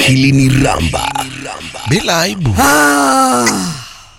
akilini ramba bila aibu Ah.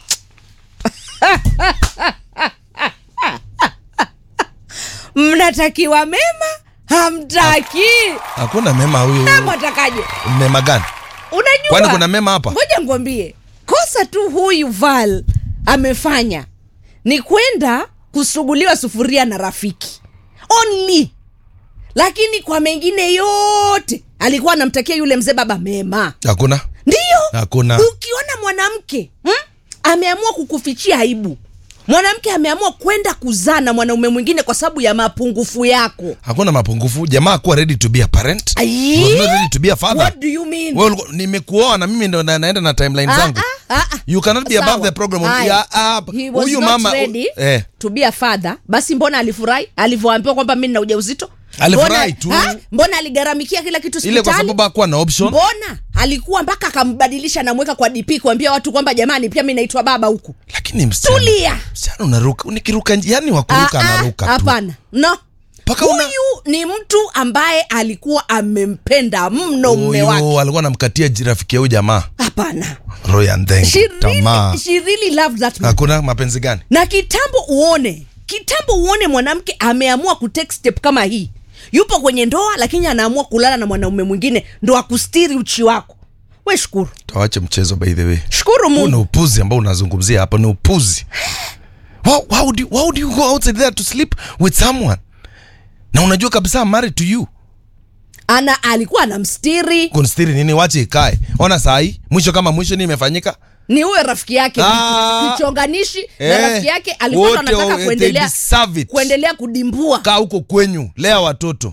mnatakiwa mema hamtaki hakuna mema huyu mwatakaje mema gani unajua kwani kuna mema hapa ngoja ngwambie kosa tu huyu val amefanya ni kwenda kusuguliwa sufuria na rafiki only lakini kwa mengine yote alikuwa anamtakia yule mzee baba mema hakuna ndiyo Hakuna. ukiona mwanamke hmm? ameamua kukufichia aibu mwanamke ameamua kwenda kuzaa na mwanaume mwingine kwa sababu ya mapungufu yako hakuna mapungufu jamaa kuwa ready to be a parent Aye. was not ready to be a father what do you mean Wewe ulikuwa- nimekuoa na mimi ndo na- naenda na timeline Ah, zangu ah, ah, ah. you cannot be above Sawa. the program Haya. Ya, ah, He was huyu not mama ready eh, to be a father basi mbona alifurahi alivyoambiwa kwamba mi nina ujauzito Alifurahi Mbona- tu. ha? mbona aligharamikia kila kitu ile kwa hospitali sababu hakuwa na option mbona alikuwa mpaka akambadilisha namweka kwa dp kuambia watu kwamba jamani pia mi naitwa baba huku lakini msichana tulia msichana unaruka nikiruka nji- yani wakuruka Ah, ah, anaruka tu hapana no Mpaka una- huyu ni mtu ambaye alikuwa amempenda mno mme wake huyu alikuwa anamkatia ji- rafiki ya huyu jamaa hapana roho ya ndengu she tamaa really, she really loved that man. hakuna mapenzi gani na kitambo uone kitambo uone mwanamke ameamua kutake step kama hii yupo kwenye ndoa lakini anaamua kulala na mwanaume mwingine ndo akustiri uchi wako we shukuru tawache mchezo by the way shukuru huu ni mungu upuzi ambao unazungumzia hapa ni upuzi why, why, would you, why would you go outside there to sleep with someone na unajua kabisa I'm married to you ana alikuwa anamstiri kunstiri nini wache ikae ona sahii mwisho kama mwisho ni imefanyika ni uwe rafiki yake Ah. kichonganishi na Eh, rafiki yake alikuwa wote, anataka oh, they kuendelea deserve it. kuendelea kudimbua kaa huko kwenyu lea watoto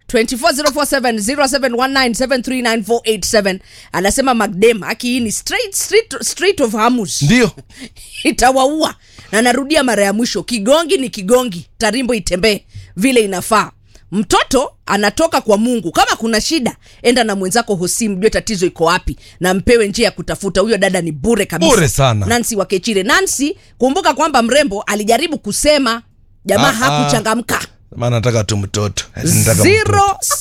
2404707939487 anasema magdem aki hii ni straight, street, street of hamus ndio itawaua na narudia mara ya mwisho kigongi ni kigongi tarimbo itembee vile inafaa mtoto anatoka kwa mungu kama kuna shida enda na mwenzako hosi mjue tatizo iko wapi na mpewe njia ya kutafuta huyo dada ni bure kabisa Bure sana. nansi wakechire nansi kumbuka kwamba mrembo alijaribu kusema jamaa Ah, ah. hakuchangamka maana nataka tu mtoto Nataka mtoto.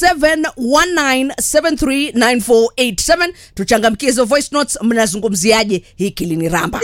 0719739487 tuchangamkie hizo voice notes mnazungumziaje hii kilini ramba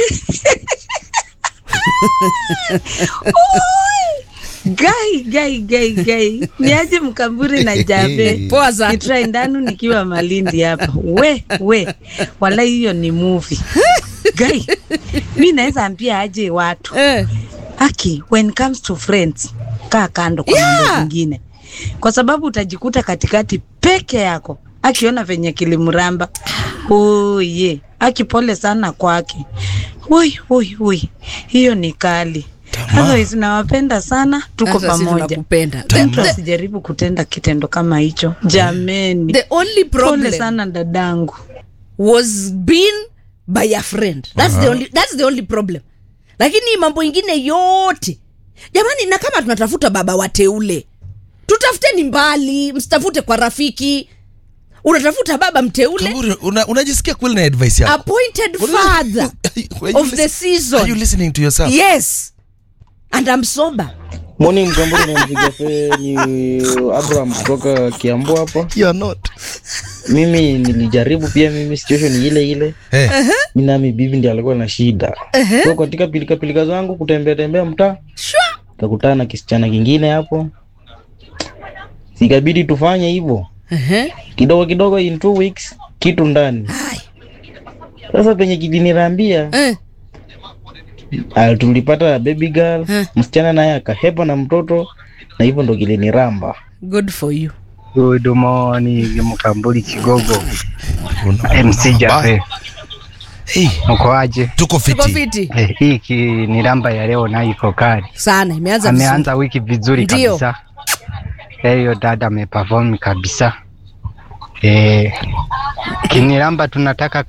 gai gai gai gai niaje mkamburi na jabe Poa sana. kitrai ndanu nikiwa malindi hapa we we wala hiyo ni movie gai mi naweza ambia aje watu eh. aki when it comes to friends kaa kando kwa Yeah. mambo mengine kwa sababu utajikuta katikati peke yako akiona venye kilimramba uye aki pole sana kwake ui ui ui hiyo ni kali Tamaa. Otherwise, nawapenda sana tuko Sasa sisi pamoja tunakupenda. The, mtu the, asijaribu kutenda kitendo kama hicho jameni the only pole problem sana dadangu was been by a friend that's, the only, that's the only problem lakini mambo ingine yote jamani na kama tunatafuta baba wateule tutafuteni mbali msitafute kwa rafiki unatafuta baba mteule Kamburi, una- unajisikia kweli na advice yako appointed Una- father Are you of the listen- season. are you listening to yourself yes and I'm sober Morning Mkamburi na mpiga fe ni Abraham kutoka Kiambu hapa. you are not Mimi nilijaribu pia, mimi situation ni ile ile. Eh, Mimi nami bibi ndiye alikuwa na shida. Kwa katika pilika pilika zangu kutembea tembea mtaa, sure. nikakutana na kisichana kingine hapo. Sikabidi tufanye hivyo. uh-huh. Kidogo kidogo in two weeks kitu ndani. Hai. Sasa penye kilinirambia Eh. ah, tulipata baby girl, Eh. msichana naye akahepa na mtoto na hivyo ndo kiliniramba. good for you Good morning Mkambuli Kigogo una- MC Jabe, Hey, uko aje? tuko tuko fiti fiti Eh, hii ki- ni ramba ya leo nayo iko kali, sana imeanza vizuri. ameanza wiki vizuri Ndio. kabisa. Eh, Hiyo dada ameperform kabisa. Eh, kiniramba tunataka